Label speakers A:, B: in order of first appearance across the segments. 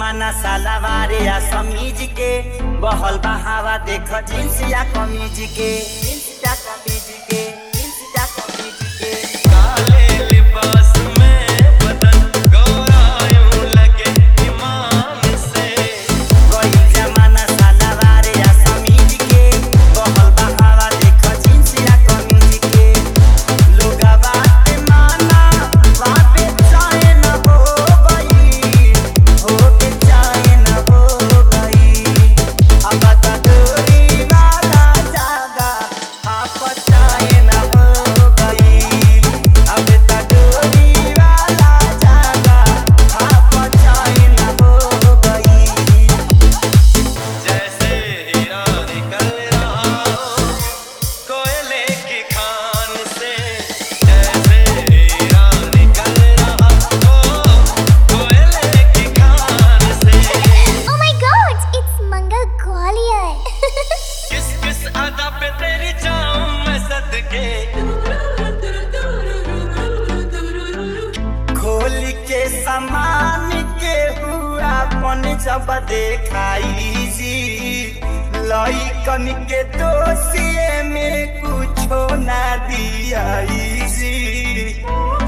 A: जमाना सालावारे या समीज के बहल बहावा देख जींस या कमीज के जींस या कमीज के जींस या कमीज के
B: काले लिबास में बदन गोरा यूं लगे ईमान से
A: कोई जमाना सालावारे या समीज के बहल बहावा देख जींस या कमीज के लोगा बात माना बापे चाहे न हो गई हो के चाहे न हो गई अब त दूरी वाला जागा आप चाहे न हो गई अब त दूरी वाला जागा आप चाहे न हो गई
B: जैसे हीरा निकल रहा हो कोयले की खान से जैसे हीरा निकल रहा हो कोयले की खान से
C: Oh my god, it's Mangal Gwalior.
B: किस किस अदा पे तेरी जाऊं मैं सदके
A: खोल के सामान के हुआ पन जब देखाई जी लइकन के दोषिए में कुछो ना दियाई जी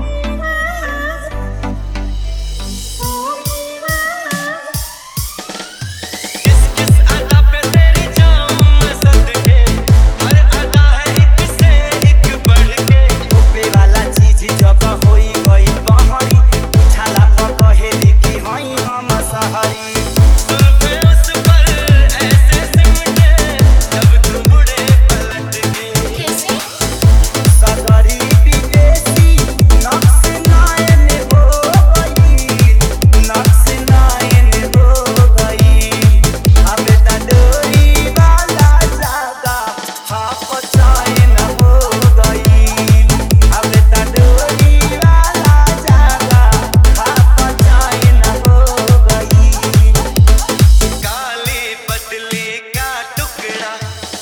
B: किस किस अदा पे तेरी जाऊं मैं सदके हर अदा है एक से एक बढ़ के
A: ऊपे वाला चीज जब होई गई बहरी उठाला पर कहेली कि हई हम सहरी
B: सुल्फे उस पर ऐसे सिमटे जब तू मुड़े पलट के
A: सगरी विदेशी नक्श नायन हो गई नक्श नायन हो गई अब त डोरी वाला जागा हाफ चैन हो गई अब त डोरी वाला जागा हाफ चैन हो गई
B: काली पतली का टुकड़ा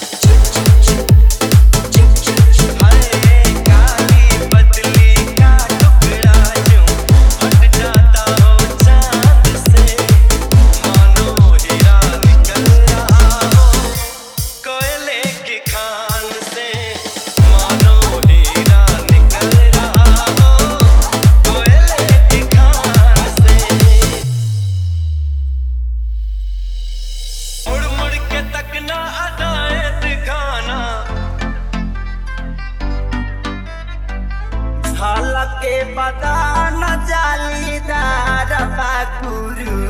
B: हाय काली पतली का टुकड़ा यूं हट जाता हो चांद से मानो हीरा निकल रहा हो कोयले की खान से मानो हीरा निकल रहा हो कोयले की खान से मुड़ मुड़ के तकना अदाएं दिखाना
A: झलके बदान जालीदार बाकुरु